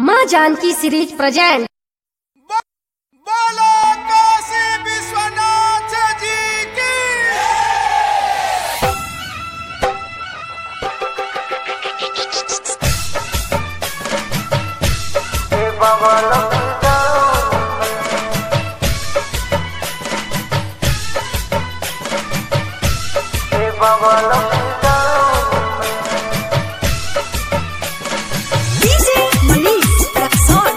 माँ Janaki series present बोलो काशी विश्वनाथ जी की DJ Manish Raksol.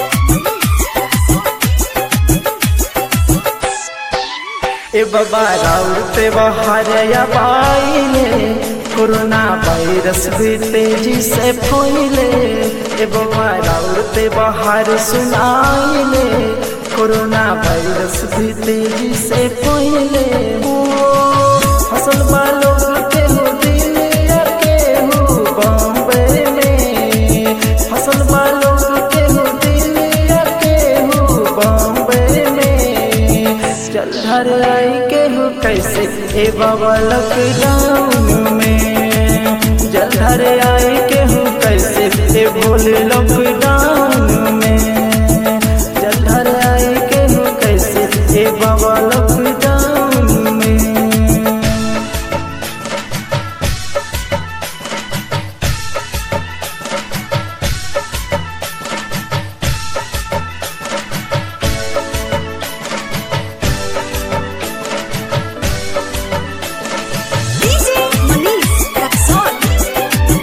ए बाबा राउते बहारया पाइले कोरोना वायरस भी तेजी से फैले ए बाबा राउते बाहर सुनाइले कोरोना वायरस भी तेजी से फैले ओ, फसल वालों के हो दिल्ली के हो बॉम्बे में फसल वालों के हो दिल्ली के हो बॉम्बे में चल घर आई के हो कैसे ए बाबा लॉकडाउन में जल घर आई के हो कैसे ए भोले लॉकडाउन में जल घर आई के हो कैसे ए बाबा लॉकडाउन में DJ Manish Raksol.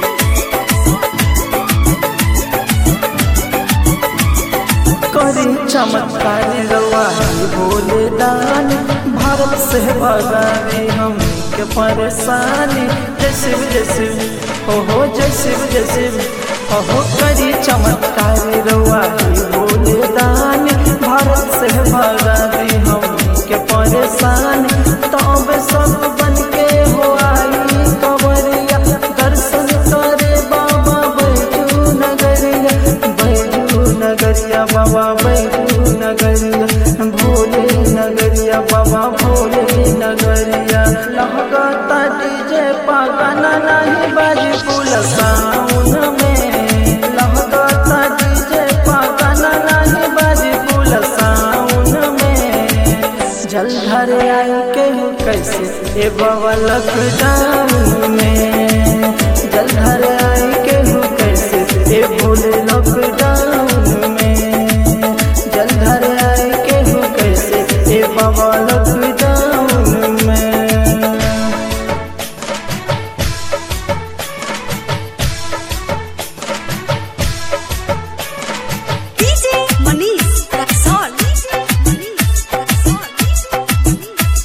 करी चमत्कारी रवाही भोले दान भारत से भगावे हम के परेशानी जैसे जैसे हो हो जैसे जैसे हो हो करी चमत्कारी रवाही भोले दान भारत से भगावे हम के परेशानी तब सब बन के हो आई कवरिया दर्शन करे बाबा बैजू नगरिया बैजू नगरिया बाबा बैजू नगरिया भोले नगरिया बाबा भोले नगरिया लहगता डीजे पागना नहीं बाजी फूल साउन में लहगता डीजे पागना नहीं बाजी फूल साउन में जल घर आई के हो कैसे ए बाबा लॉकडाउन में जल घर आई के हो कैसे ए भोले लॉकडाउन में जल घर आई के हो कैसे ए बाबा लॉकडाउन में DJ Manish Raksol. DJ Manish Raksol.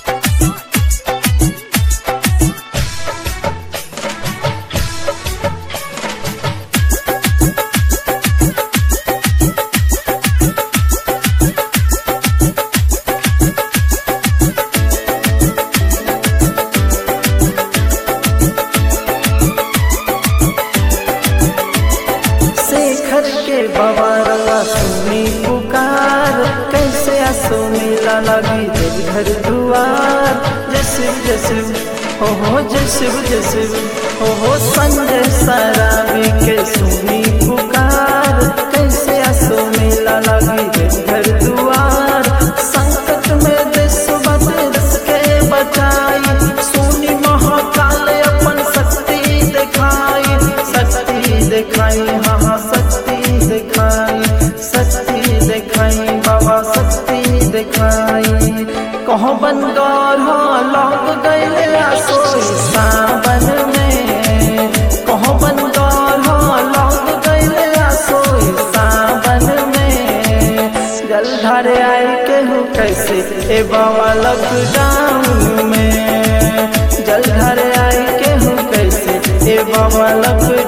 Shekhar के बाबा रवा सुनी पुकार कैसे आसो मेला लगी दिल घर दुआर जैसे जैसे हो हो जैसे जैसे हो हो संजय सराबी के सुनी पुकार कैसे आसो मेला लगी दिल घर दुआर संकट में देश बदस के बचाई सुनी महाकाल अपन शक्ति दिखाई शक्ति दिखाई हाँ हाँ शक्ति दिखाई शक्ति दिखाई बाबा शक्ति दिखाई कहो बनगौर हो लौक गए सोई सावन में कहो बनगौर हो लौक गए सोई सावन में जल धरे आए के हो कैसे ए बाबा लॉकडाउन में जल धरे आए के हो कैसे ए बाबा लॉकडाउन